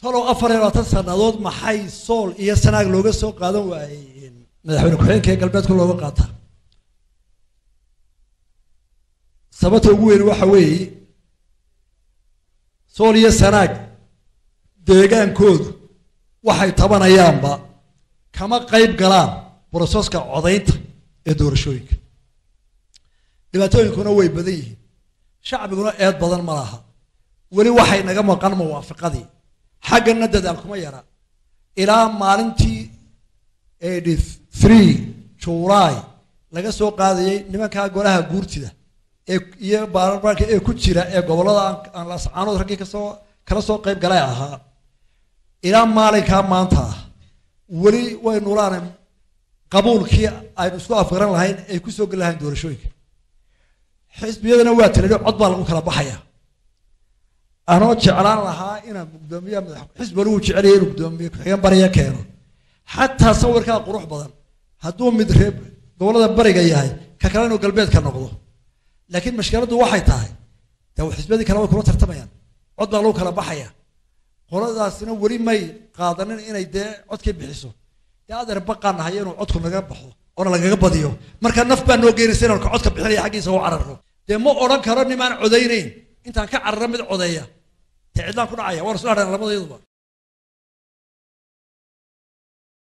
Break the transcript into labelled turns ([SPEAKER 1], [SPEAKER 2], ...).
[SPEAKER 1] talow afar iyo labaatan sannadood maxay sool iyo sanaag looga soo qaadan waayey madaxweyne ku-xigeenka ee galbeedka looga qaataa sababta ugu weyn waxa weeye sool iyo sanaag deegaankoodu waxay tabanayaanba kama qayb galaan broseska codaynta ee doorashooyinka dhibaatooyinkuna way badan yihiin shacbiguna eed badan ma laha weli waxay naga maqan muwaafiqadii xaggana dadaal kuma yara ilaa maalintii eighty three july laga soo qaadayay nimankaa golaha guurtida ee iyo baarlamaanka ee ku jira ee gobollada aan lascaanood raggii kasoo kala soo qayb galay ahaa ilaa maalinkaa maanta ah weli way nulaana qabuulkii aynu isku afgaran lahayn ay ku soo geli lahayn doorashooyinka xisbiyadana waa tiradhi cod baa lagu kala baxaya anoo jeclaan lahaa inaan gudoomiya madax xisbi wali wuu jecelaya inuu gudoomiye ku-xigeen bariya keeno xataa sawirkaa qurux badan hadduu mid reeb gobollada bariga yahay ka kale inuu galbeedka noqdo laakiin mashkiladdu waxay tahay dee xisbiyadii kale way kula tartamayaan cod baa lagu kala baxaya qoladaasina weli may qaadanin inay dee codkii bixiso dee adeer baqaan nahay inuu codku naga baxo oona lagaga badiyo marka naf baa noo geynaysa inaan ka codka bixinaya xaggiisa u cararno dee ma odhan karo nimaan codaynayn intaan ka carara mid codeeya dee cidlaan ku dhacaya waan isu hadhan labadayaduba